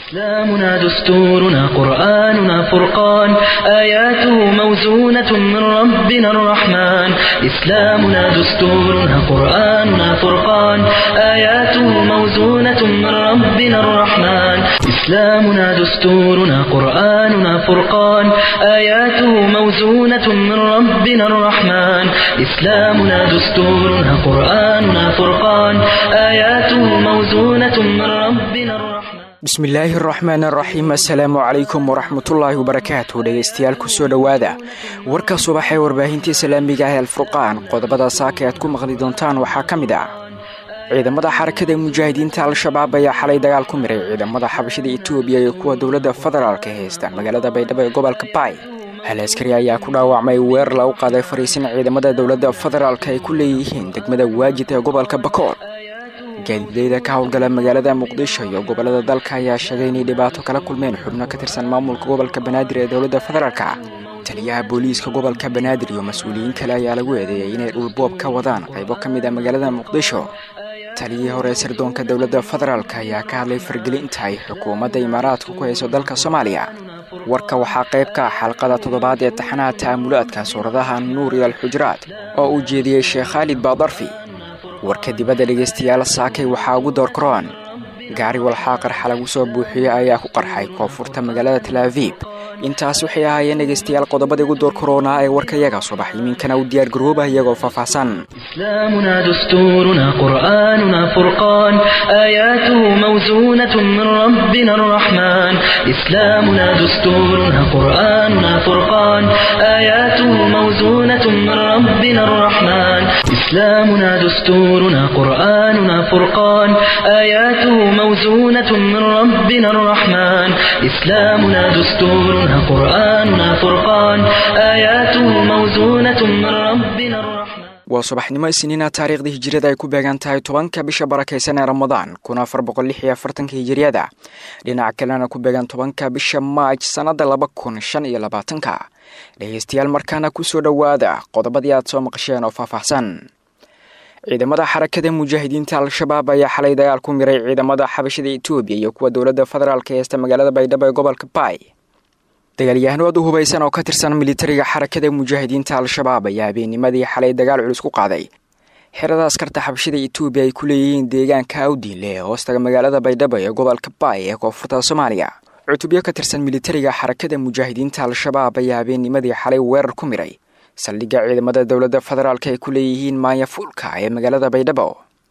إسلامنا دستورنا قرآننا فرقان آياته موزونة من ربنا الرحمن إسلامنا دستورنا قرآننا فرقان آياته موزونة من ربنا الرحمن إسلامنا دستورنا قرآننا فرقان آياته موزونة من ربنا الرحمن إسلامنا دستورنا قرآننا فرقان آياته موزونة من ربنا الرحمن bismillaahi araxmaan araxiim assalaamu calaykum waraxmatullaahi wabarakaatu dhegaystayaal kusoo dhowaada warka subax ee warbaahintii islaamiga ah alfurqaan qodobada saaka aad ku maqli doontaan waxaa ka mid ah ciidamada xarakada mujaahidiinta al-shabaab ayaa xalay dagaal ku miray ciidamada xabashada etoobiya iyo kuwa dowladda federaalka haysta magaalada baydhabo ee gobolka baay hal askari ayaa ku dhaawacmay weerar lagu qaaday fariisin ciidamada dowladda federaalka ay ku leeyihiin degmada waajid ee gobolka bakool gaadiideyda ka howlgala magaalada muqdisho iyo gobolada dalka ayaa sheegay inay dhibaato kala kulmeen xubno ka tirsan maamulka gobolka banaadir ee dowladda federaalka taliyaha booliiska gobolka banaadir iyo mas-uuliyiin kale ayaa lagu eedeeyey inay dhulboob ka wadaan qaybo ka mid a magaalada muqdisho taliyihii hore sirdoonka dowladda federaalk ayaa ka hadlay fargelinta ay xukuumadda imaaraadka ku hayso dalka soomaaliya warka waxaa qayb ka ah xalqada toddobaad ee taxanaha ta'amulaadka suuradaha nuur iyo alxujuraad oo uu jeediyey sheekh khaalid baadarfi warka dibadda dhegaystayaal saakay waxaa ugu door karoon gaari walxaa qarxa lagu soo buuxiyey ayaa ku qarxay koonfurta magaalada talaaviib intaas waxay ahaayeen dhegaystayaal qodobada ugu door karoonaa ee warkayaga subax iminkana u diyaargarooba iyagoo faahfaahsan إسلامنا دستورنا قرآننا فرقان آياته موزونة من ربنا الرحمن إسلامنا دستورنا قرآننا فرقان آياته موزونة من ربنا الرحمن إسلامنا دستورنا قرآننا فرقان آياته موزونة من ربنا الرحمن إسلامنا دستورنا قرآننا فرقان آياته موزونة من ربنا الرحمن waa subaxnimo isniina taariikhdii hijiriyada ay ku beegan tahay tobanka bisha barakaysan ee ramadaan kun afar boqol lix iyo afartanka hijiriyada dhinaca kalena ku beegan tobanka bisha maaj sannada laba kun shan iyo labaatanka dhegaystayaal markaana kusoo dhowaada qodobadii aad soo maqasheen oo faahfaahsan ciidamada xarakada mujaahidiinta al-shabaab ayaa xalay dagaal ku miray ciidamada xabashada etoobiya iyo kuwa dowladda federaalka heesta magaalada baydhabo ee gobolka baay dagaalyahanoodu hubaysan oo ka tirsan militariga xarakada mujaahidiinta al-shabaab ayaa habeennimadii xalay dagaal culus ku qaaday xerada askarta xabashada etoobiya ay ku leeyihiin deegaanka awdiinle ee hoostaga magaalada baydhabo ee gobolka baay ee koonfurta soomaaliya cutubyo ka tirsan militariga xarakada mujaahidiinta al-shabaab ayaa habeennimadii xalay weerar ku miray saldhigga ciidamada dowladda federaalka ay ku leeyihiin maanya fuulka ee magaalada baydhabo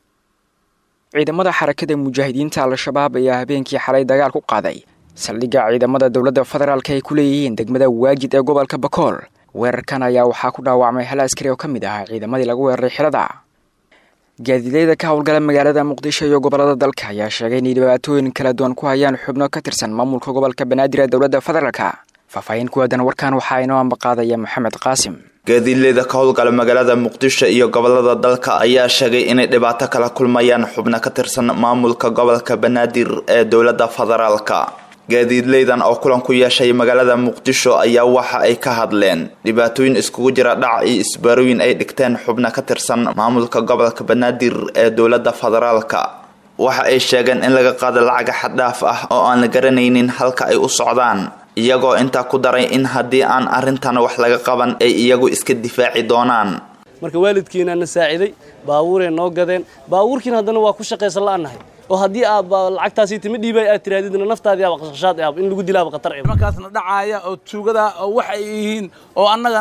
ciidamada xarakada mujaahidiinta al-shabaab ayaa habeenkii xalay dagaal ku qaaday saldhigga ciidamada dowladda federaalka ay ku leeyihiin degmada waajid ee gobolka bakool weerarkan ayaa waxaa ku dhaawacmay hal askari oo ka mid ahaa ciidamadii lagu weeraray xilada gaadiideyda ka howlgala magaalada muqdisho iyo gobolada dalka ayaa sheegay inay dhibaatooyin kala duwan ku hayaan xubno ka tirsan maamulka gobolka banaadir ee dowladda federaalka faahfaahin ku aadan warkan waxaa inoo ambaqaadaya maxamed qaasim gaadiidleyda ka howlgala magaalada muqdisho iyo gobolada dalka ayaa sheegay inay dhibaato kala kulmayaan xubno ka tirsan maamulka gobolka banaadir ee dowladda federaalka gaadiidleydan oo kulan ku yeeshay magaalada muqdisho ayaa waxa ay ka hadleen dhibaatooyin iskugu jira dhac iyo isbaarooyin ay dhigteen xubno ka tirsan maamulka gobolka banaadir ee dowladda federaalka waxa ay sheegeen in laga qaado lacaga xaddhaaf ah oo aan la garanaynin halka ay u socdaan iyagoo intaa ku daray in haddii aan arrintan wax laga qaban ay iyagu iska difaaci doonaan marka waalidkiina na saaciday baabuuray noo gadeen baabuurkiina haddana waa ku shaqaysan la'anahay oo haddii aad lacagtaasi timi dhiibay aad tiraadidna naftaadii aaba qashqashaad aab in lagu dilaaba khatar ee markaasna dhacaaya oo tuugada oo wax ay yihiin oo annaga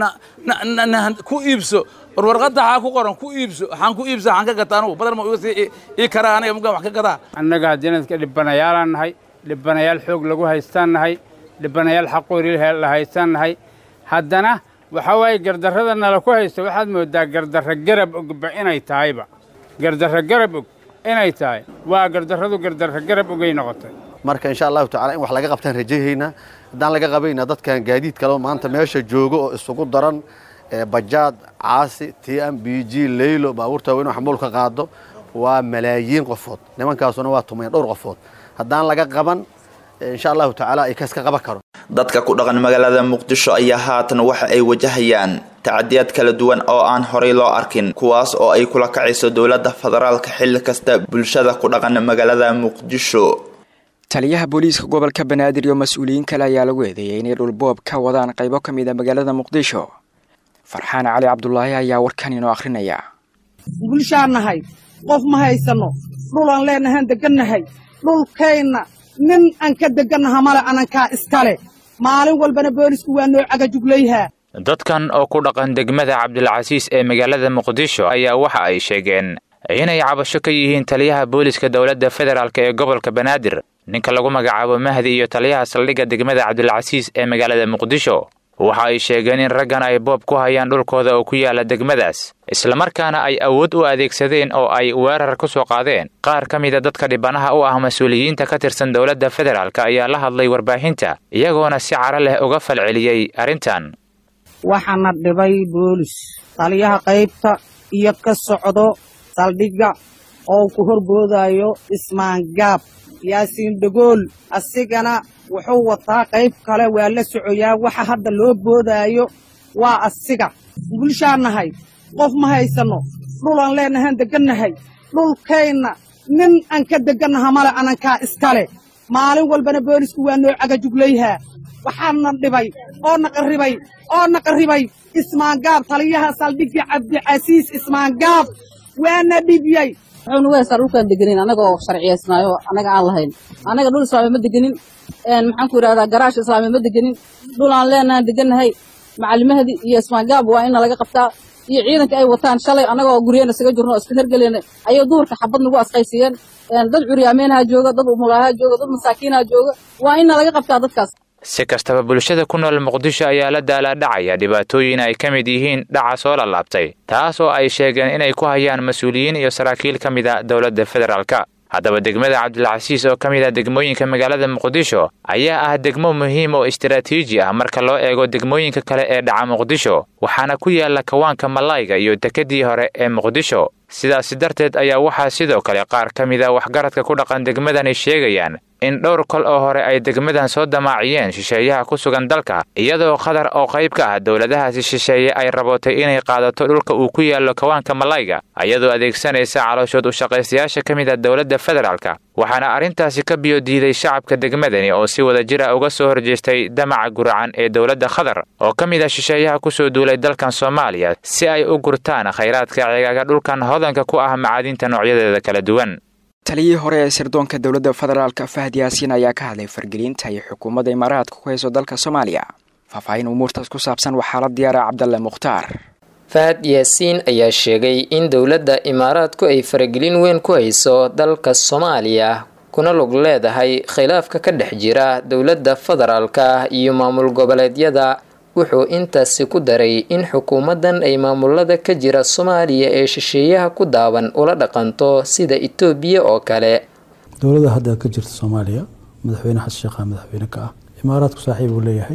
na ku iibso war warqadda waxaa ku qoran ku iibso waxaan ku iibsa waxaan ka gataa anugu badar ma iga sii ii karaa aniga mugaan wax ka gadaa annaga janadka dhibanayaalaan nahay dhibanayaal xoog lagu haystaan nahay dhibanayaal xaqoori la haystaan nahay haddana waxaa waaye gardarrada nala ku haysta waxaad moodaa gardarra garab ogba inay tahayba gardarra garab og inay tahay waa gardarradu gardarra garab ogay noqotay marka insha allahu tacala in wax laga qabtaan rajahaynaa haddaan laga qabayna dadkan gaadiid kale maanta meesha joogo oo isugu daran bajaad caasi t m b g leylo baabuurta weyn oo xamuulka qaado waa malaayiin qofood nimankaasuna waa tumayn dhowr qofood haddaan laga qaban insha allahu tacaala ay kaska qaban karo dadka ku dhaqan magaalada muqdisho ayaa haatan waxa ay wajahayaan tacadiyaad kala duwan oo aan horay loo arkin kuwaas oo ay kula kacayso dowladda federaalka xilli kasta bulshada ku dhaqan magaalada muqdisho taliyaha booliiska gobolka banaadir iyo mas-uuliyiin kale ayaa lagu eedeeyay inay dhulboob ka wadaan qaybo ka mid a magaalada muqdisho farxaan cali cabdulaahi ayaa warkan inoo akhrinaya bulshaan nahay qof ma haysano dhulaan leenahaan degannahay dhulkayna nin aan ka degannaha male anankaa iskale maalin walbana boolisku waa noo cagajuglayhaa dadkan oo ku dhaqan degmada cabdilcasiis ee magaalada muqdisho ayaa waxa ay sheegeen inay cabasho ka yihiin taliyaha booliska dowladda federaalk ee gobolka banaadir ninka lagu magacaabo mahdi iyo taliyaha saldhigga degmada cabdilcasiis ee magaalada muqdisho waxa ay sheegeen in raggan ay boob ku hayaan dhulkooda oo ku yaala degmadaas islamarkaana ay awood u adeegsadeen oo ay weerar ku soo qaadeen qaar ka mida dadka dhibanaha u ah mas-uuliyiinta ka tirsan dowladda federaalk ayaa la hadlay warbaahinta iyagoona si caro leh uga falceliyey arrintan waxaana dhibay boolis taliyaha qaybta iyo ka socdo saldhigga oo ku horboodaayo ismaangaab yaasiin dhagool asigana wuxuu wataa qayb kale waa la socoyaa waxa hadda loo boodaayo waa asiga bulshaan nahay qof ma haysano dhulaan leenahaan degannahay dhulkayna nin aan ka degannaha male anankaa iskale maalin walbana boolisku waa noo cagajuglayhaa waxaana dhibay oo naqarribay oo naqarribay ismaangaab taliyaha saldhigga cabdicasiis ismaangaab waana dhibyey wuxuu nagu haystaa dhulkaan degenin annagoo sharciyaysnaayo annaga aan lahayn annaga dhul islaami ma degenin maxaan ku yidhahdaa garaash islaami ma degenin dhul aan leenahan degannahay macalimahdi iyo ismaangaab waa ina laga qabtaa iyo ciidanka ay wataan shalay annagoo guryeena isaga jirno oo iska hergeleyna ayay duhurka xabad nagu asqaysiiyeen dad curyaameynha jooga dad umulaaha jooga dad masaakiinha jooga waa ina laga qabtaa dadkaas si kastaba bulshada ku nool muqdisho ayaa la daalaadhacaya dhibaatooyin ay ka mid yihiin dhaca soo lalaabtay taas oo ay sheegeen inay ku hayaan mas-uuliyiin iyo saraakiil ka mid a dowladda federaalka haddaba degmada cabdilcasiis oo ka mid ah degmooyinka magaalada muqdisho ayaa ah degmo muhiim oo istaraatiiji ah marka loo eego degmooyinka kale ee dhaca muqdisho waxaana ku yaala kawaanka malayga iyo dekedii hore ee muqdisho sidaasi darteed ayaa waxaa sidoo kale qaar ka mid a waxgaradka ku dhaqan degmadani sheegayaan in dhowr kol oo hore ay degmadan soo damaaciyeen shisheeyaha ku sugan dalka iyadoo qatar oo qayb ka ah dowladahaasi shisheeye ay rabootay inay qaadato dhulka uu ku yaallo kawaanka malayga iyadoo adeegsanaysa calooshood u shaqaystayaasha ka mid a dowladda federaalka waxaana arrintaasi ka biyo diiday shacabka degmadani oo si wada jira uga soo horjeestay damaca guracan ee dowladda qatar oo ka mid ah shisheeyaha ku soo duulay dalkan soomaaliya si ay u gurtaan khayraadka cigaaga dhulkan hodanka ku ah macaadinta noocyadeeda kala duwan taliyihii hore ee sirdoonka dowladda federaalka fahad yaasiin ayaa ka hadlay fargelinta iyo xukuumadda imaaraadka ku hayso dalka soomaaliya faahfaahin umuurtaas ku saabsan waxaa la diyaara cabdalle mukhtaar fahad yaasiin ayaa sheegay in dowladda imaaraadku ay faragelin weyn ku hayso dalka soomaaliya kuna lug leedahay khilaafka ka dhex jira dowladda federaalka iyo maamul goboleedyada wuxuu intaasi ku daray in xukuumaddan ay maamulada ka jira soomaaliya ee shisheeyaha ku daawan ula dhaqanto sida etoobiya oo kale dowladda hadda ka jirta soomaaliya madaxweyne xasan sheekha madaxweyne ka ah imaaraadku saaxiib uu leeyahay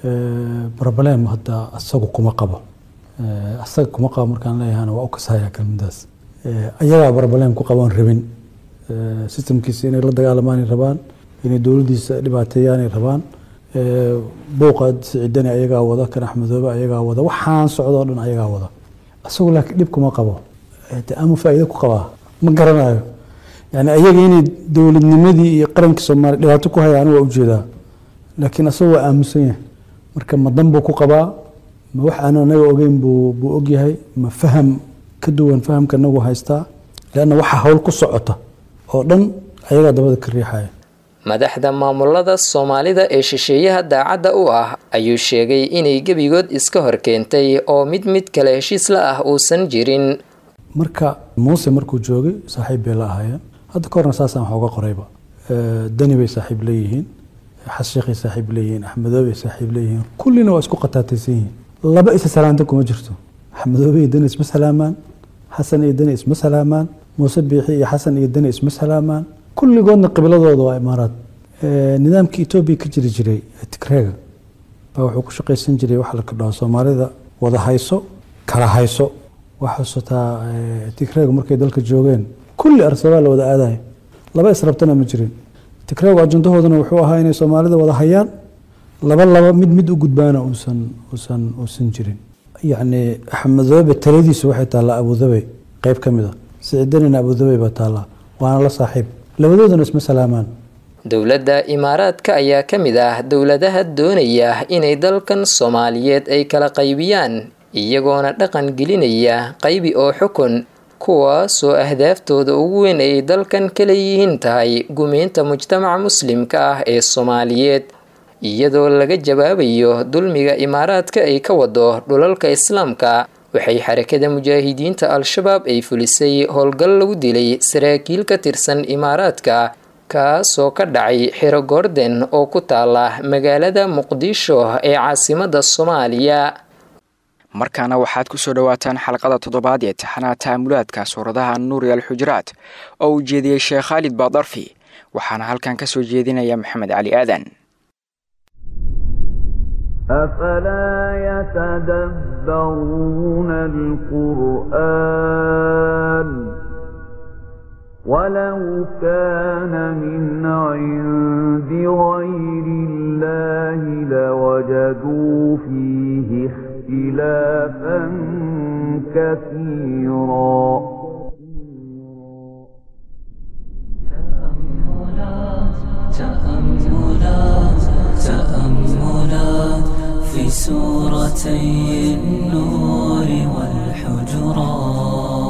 broblem hadda asagu kuma qabo asaga kuma qabo markaan leeyahana waa u kasahaya kelmadaas ayagaa broblem ku qaboon rabin sistamkiisa inay la dagaalamaan rabaan inay dowladdiisa dhibaateeyaanay rabaan buuqa siciidani ayagaa wada kan axmedoobe ayagaa wada waxaan socdoo dhan ayagaa wada isagu laakiin dhib kuma qabo ama faa'iido ku qabaa ma garanayo yani ayaga inay dowladnimadii iyo qarankii soomaaliya dhibaato ku hayaan waa ujeedaa laakiin isagu waa aamusan yahay marka ma dan buu ku qabaa ma wax aanu anaga ogeyn buu buu ogyahay ma faham ka duwan fahamka nagu haystaa leanna waxa hawl ku socota oo dhan ayagaa dabada ka riixaya madaxda maamulada soomaalida ee shisheeyaha daacadda u ah ayuu sheegay inay gebigood iska hor keentay oo mid mid kale heshiis la ah uusan jirin marka muuse markuu joogay saaxiib bay la ahaayeen hadda ka horna saasaan wax uga qorayba dani bay saaxiib leeyihiin xashiikhay saaxiib leeyihiin axmedoobay saaxiib leeyihiin kullina waa isku qataataysan yihiin laba isa salaanta kuma jirto axmedoobe iyo dani isma salaamaan xasan iyo dani isma salaamaan muuse biixi iyo xasan iyo dani isma salaamaan kulligoodna qibladooda waa imaaraad nidaamkii etoobiya ka jiri jiray tigreega baa wuxuu ku shaqaysan jiray waxa la kadhaho soomaalida wada hayso kala hayso waxaa xusataa tigreega markay dalka joogeen kulli arsabaa la wada aadayo laba israbtana ma jirin tigreegu ajandahoodana wuxuu ahaa inay soomaalida wada hayaan laba laba mid mid u gudbaana uusan uusan uusan jirin yacni axmedoobe taladiisu waxay taallaa abudabey qayb ka mid a sicidanina abudabey baa taallaa waana la saaxiib labadoodana isma salaamaan dowladda imaaraadka ayaa ka mid ah dowladaha doonaya inay dalkan soomaaliyeed ay kala qaybiyaan iyagoona dhaqan gelinaya qaybi oo xukun kuwaasoo ahdaaftooda ugu weyn ay dalkan ka leeyihiin tahay gumeynta mujtamaca muslimka ah ee soomaaliyeed iyadoo laga jawaabayo dulmiga imaaraadka ay ka wado dhulalka islaamka waxay xarakada mujaahidiinta al-shabaab ay fulisay howlgal lagu dilay saraakiil ka tirsan imaaraadka kaasoo ka dhacay xiro goorden oo ku taala magaalada muqdisho ee caasimada soomaaliya markaana waxaad ku soo dhowaataan xalqada toddobaad ee taxanaha ta'amulaadka suuradaha nuuri alxujuraat oo uu jeediyey sheekh khaalid baadarfi waxaana halkan ka soo jeedinaya maxamed cali aadan أفلا يتدبرون القرآن ولو كان من عند غير الله لوجدوا فيه اختلافا كثيرا تأملات تأملات في سورتي النور والحجرات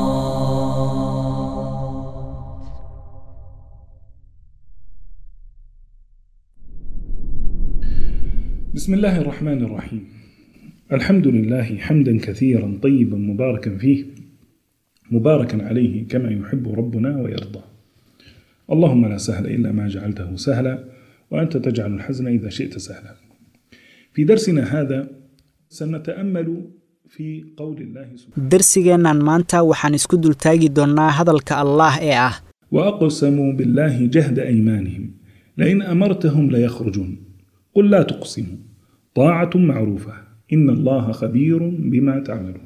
بسم الله الرحمن الرحيم الحمد لله حمدا كثيرا طيبا مباركا فيه مباركا عليه كما يحب ربنا ويرضى اللهم لا سهل إلا ما جعلته سهلا وأنت تجعل الحزن إذا شئت سهلا في درسنا هذا سنتأمل في قول الله سبحانه darsigeennan maanta waxaan isku dultaagi doonnaa hadalka allaah ee ah وأقسموا بالله جهد أيمانهم لئن أمرتهم ليخرجون قل لا تقسموا طاعة معروفة إن الله خبير بما تعملون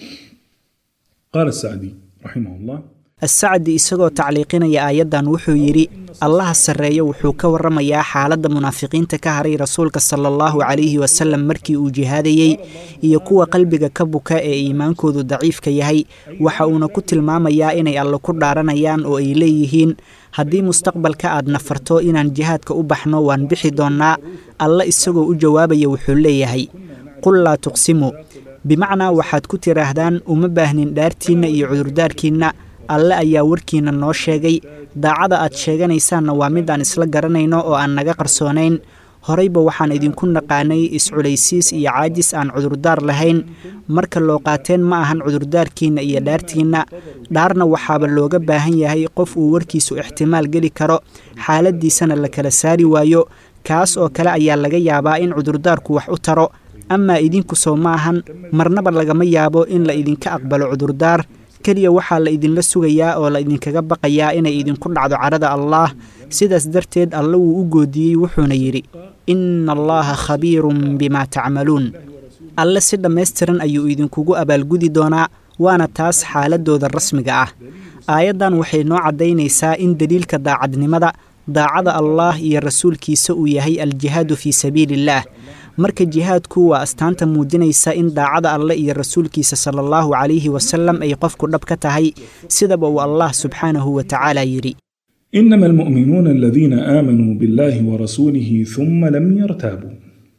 قال السعدي رحمه الله assacdi isagoo tacliiqinaya aayaddan wuxuu yidhi allaha sarreeyo wuxuu ka warramayaa xaaladda munaafiqiinta ka haray rasuulka sala allahu calayhi wasallam markii uu jihaadayey iyo kuwa qalbiga ka buka ee iimaankoodu daciifka yahay waxa uuna ku tilmaamayaa inay alle ku dhaaranayaan oo ay leeyihiin haddii mustaqbalka aad nafarto inaan jihaadka u baxno waan bixi doonnaa alle isagoo u jawaabaya wuxuu leeyahay qul laa tuqsimu bimacnaa waxaad ku tidhaahdaan uma baahnin dhaartiinna iyo cudurdaarkiinna alle ayaa warkiina noo sheegay daacada aad sheeganaysaanna waa mid aan isla garanayno oo aan naga qarsoonayn horeyba waxaan idinku naqaanay isculaysiis iyo caajis aan cudurdaar lahayn marka loo qaateen ma ahan cudurdaarkiinna iyo dhaartiinna dhaarna waxaaba looga baahan yahay qof uu warkiisu ixtimaal geli karo xaaladiisana la kala saari waayo kaas oo kale ayaa laga yaabaa in cudurdaarku wax u taro amaa idinku soo ma ahan marnaba lagama yaabo in la idinka aqbalo cudurdaar keliya waxaa la idinla sugayaa oo la idinkaga baqayaa inay idinku dhacdo cadhada allaah sidaas darteed alle wuu u goodiyey wuxuuna yidhi inna allaha khabiirun bimaa tacmaluun alle si dhammaystiran ayuu idinkugu abaalgudi doonaa waana taas xaaladooda rasmiga ah aayaddan waxay noo caddaynaysaa in deliilka daacadnimada daacada allaah iyo rasuulkiisa uu yahay aljihaadu fii sabiiliillaah marka jihaadku waa astaanta muujinaysa in daacada alle iyo rasuulkiisa sala allahu calayhi wasalam ay qofku dhab ka tahay sidaba uu allah subxaanahu wa tacaala yidhi إنما المؤمنون الذين آمنوا بالله ورسوله ثم لم يرتابوا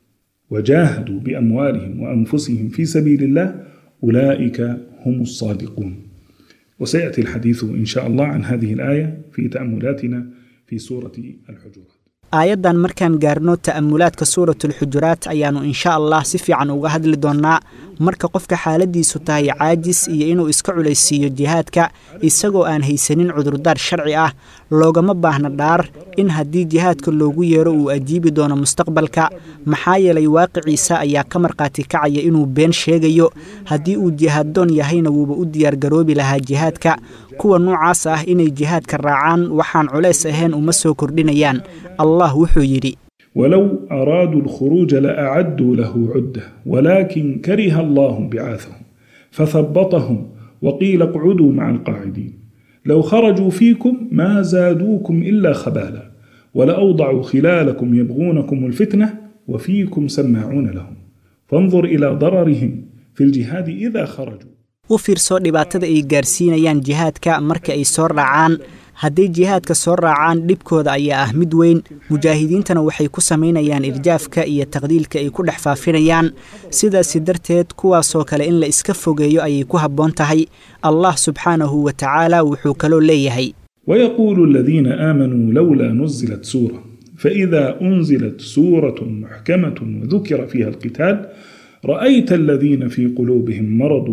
وجاهدوا بأموالهم وأنفسهم في سبيل الله أولئك هم الصادقون وسيأتي الحديث إن شاء الله عن هذه الآية في تأملاتنا في سورة الحجرات aayaddan markaan gaarno ta'amulaadka suuratulxujuraat ayaannu insha allah si fiican uga hadli doonnaa marka qofka xaaladiisu tahay caajis iyo inuu iska culaysiiyo jihaadka isagoo aan haysanin cudurdaar sharci ah loogama baahna dhaar in haddii jihaadka loogu yeero uu ajiibi doono mustaqbalka maxaa yeelay waaqiciisa ayaa ka markhaati kacaya inuu been sheegayo haddii uu jihaaddoon yahayna wuuba u diyaargaroobi lahaa jihaadka kuwa noocaas ah inay jihaadka raacaan waxaan culays ahayn uma soo kordhinayaan allah wuxuu yidhi ولو أرادوا الخروج لأعدوا له عدة ولكن كره الله بعاثهم فثبطهم وقيل اقعدوا مع القاعدين لو خرجوا فيكم ما زادوكم إلا خبالا ولأوضعوا خلالكم يبغونكم الفتنة وفيكم سماعون لهم فانظر إلى ضررهم في الجهاد إذا خرجوا u fiirso dhibaatada ay gaarsiinayaan jihaadka marka ay soo raacaan hadday jihaadka soo raacaan dhibkooda ayaa ah mid weyn mujaahidiintana waxay ku samaynayaan irjaafka iyo taqdiilka ay ku dhex faafinayaan sidaasi darteed kuwaasoo kale in la iska fogeeyo ayay ku habboon tahay allah subxaanahu wa tacaala wuxuu kaloo leeyahay ويقول الذين آمنوا لولا نزلت سورة فإذا أنزلت سورة محكمة وذكر فيها القتال رأيت الذين في قلوبهم مرض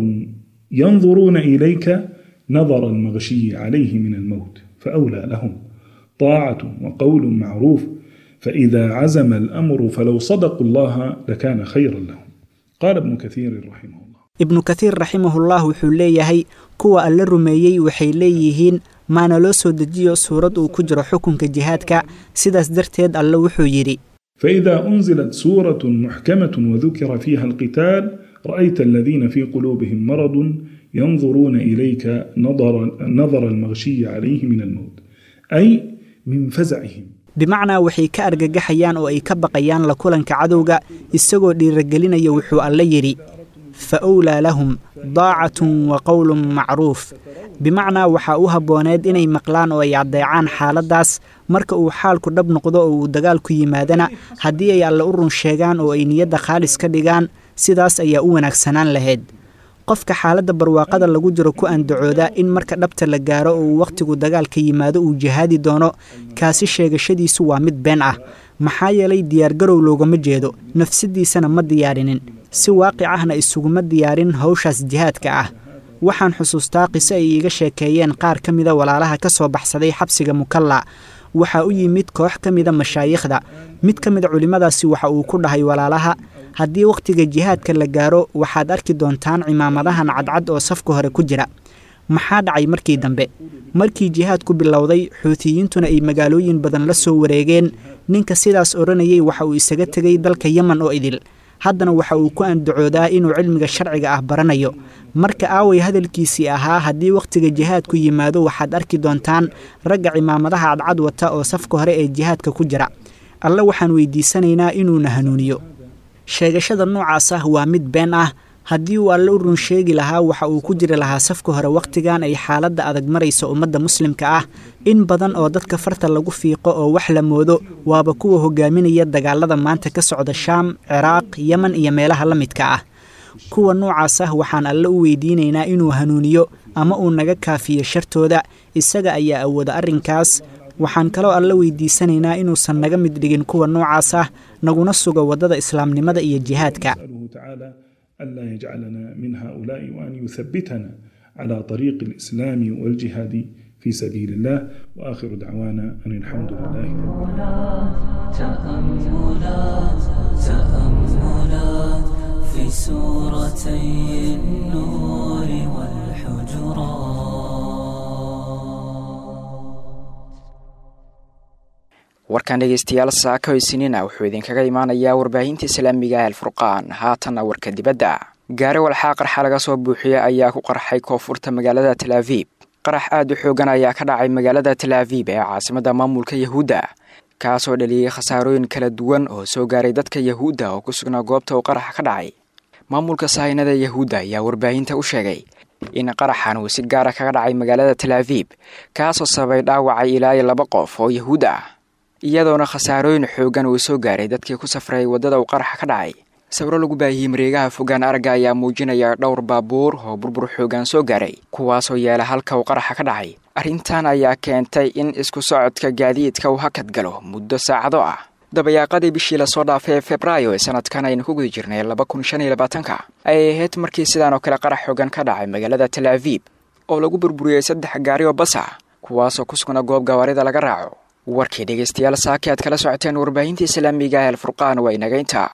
ينظرون إليك نظر المغشي عليه من الموت فأولى لهم طاعة وقول معروف فإذا عزم الأمر فلو صدقوا الله لكان خيرا لهم قال ابن كثير رحمه الله ibnu kathiir raximahullah wuxuu leeyahay kuwa alla rumeeyey waxay leeyihiin maana loo soo dejiyo suurad uu ku jiro xukunka jihaadka sidaas darteed alle wuxuu yidhi فإذا أنزلت سورة محكمة وذكر فيها القتال رأيت الذين في قلوبهم مرض ينظرون إليك نظر, نظر المغشي عليه من الموت أي من فزعهم bimacnaa waxay ka argagaxayaan oo ay ka baqayaan la kulanka cadowga isagoo dhiiragelinaya wuxuu alle yidhi fa owlaa lahum daacatun wa qowlun macruuf bimacnaa waxaa u habbooneed inay maqlaan oo ay addeecaan xaaladdaas marka uu xaalku dhab noqdo oo uu dagaalku yimaadana haddii ay alle u run sheegaan oo ay niyadda khaalis ka dhigaan sidaas ayaa u wanaagsanaan lahayd qofka xaaladda barwaaqada lagu jiro ku andacooda in marka dhabta la gaaro oo uu wakhtigu dagaalka yimaado uu jihaadi doono kaasi sheegashadiisu waa mid been ah maxaa yeelay diyaargarow loogama jeedo nafsadiisana ma diyaarinin si waaqic ahna isuguma diyaarin hawshaas jihaadka ah waxaan xusuustaa qiso ay iiga sheekeeyeen qaar ka mida walaalaha ka soo baxsaday xabsiga mukalla waxaa u yimid koox ka mida mashaayikhda mid ka mida culimmadaasi waxa uu ku dhahay walaalaha haddii wakhtiga jihaadka la gaaro waxaad arki doontaan cimaamadahan cadcad oo safka hore ku jira maxaa dhacay markii dambe markii jihaadku bilowday xuutiyiintuna ay magaalooyin badan la soo wareegeen ninka sidaas odhanayay waxa uu isaga tegay dalka yeman oo idil haddana waxa uu ku andacoodaa inuu cilmiga sharciga ah baranayo marka aaway hadalkiisii ahaa haddii wakhtiga jihaadku yimaado waxaad arki doontaan ragga cimaamadaha cadcad wata oo safka hore ee jihaadka ku jira alle waxaan weydiisanaynaa inuuna hanuuniyo sheegashada noocaas ah waa mid been ah haddii uu alle u run sheegi lahaa waxa uu ku jiri lahaa safka hore wakhtigan ay xaaladda adag maraysa ummadda muslimka ah in badan oo dadka farta lagu fiiqo oo wax la moodo waaba kuwa hogaaminaya dagaalada maanta ka socda shaam ciraaq yeman iyo meelaha la midka ah kuwa noocaas ah waxaan alle u weydiinaynaa inuu hanuuniyo ama uu naga kaafiyo shartooda isaga ayaa awooda arrinkaas waxaan kaloo alle weydiisanaynaa inuusan naga mid dhigin kuwa noocaas ah naguna sugo waddada islaamnimada iyo jihaadka ألا يجعلنا من هؤلاء وأن يثبتنا على طريق الإسلام والجهاد في سبيل الله وآخر دعوانا أن الحمد لله رب تأملات تأملات في سورتي النور والحجرات warkan dhegeystayaal saaka hoysinina wuxuu idinkaga imaanayaa warbaahinta islaamiga ah alfurqaan haatanna warka dibadda gaari walxaa qarxa laga soo buuxiya ayaa ku qarxay koonfurta magaalada talaaviib qarax aad u xoogan ayaa ka dhacay magaalada talaaviib ee caasimadda maamulka yahuudda kaasoo dhaliyey khasaarooyin kala duwan oo soo gaaray dadka yahuudda oo ku sugnaa goobta uu qaraxa ka dhacay maamulka sahaynada yahuudda ayaa warbaahinta u sheegay in qaraxan uu si gaara kaga dhacay magaalada talaaviib kaasoo sababay dhaawacay ilaa iyo laba qof oo yahuud ah iyadoona khasaarooyin xoogan uu soo gaaray dadkii ku safrayay waddada uu qaraxa ka dhacay sawiro lagu baahiyey mareegaha fogaan aragga ayaa muujinaya dhowr baabuur oo burbur xoogan soo gaaray kuwaasoo yaala halka uu qaraxa ka dhacay arrintan ayaa keentay in isku socodka gaadiidka uu hakad galo muddo saacado ah dabayaaqadii bishii lasoo dhaafay ee febraayo ee sanadkan aynu ku guda jirnay laba kun shan iyo labaatanka ayay ahayd markii sidaan oo kale qarax xoogan ka dhacay magaalada talaaviib oo lagu burburiyey saddex gaari oo bas ah kuwaasoo ku sugnaa goob gawaarida laga raaco warkii dhegeystayaal saaki aad kala socoteen warbaahinta islaamiga ee alfurqaan waa inagaynta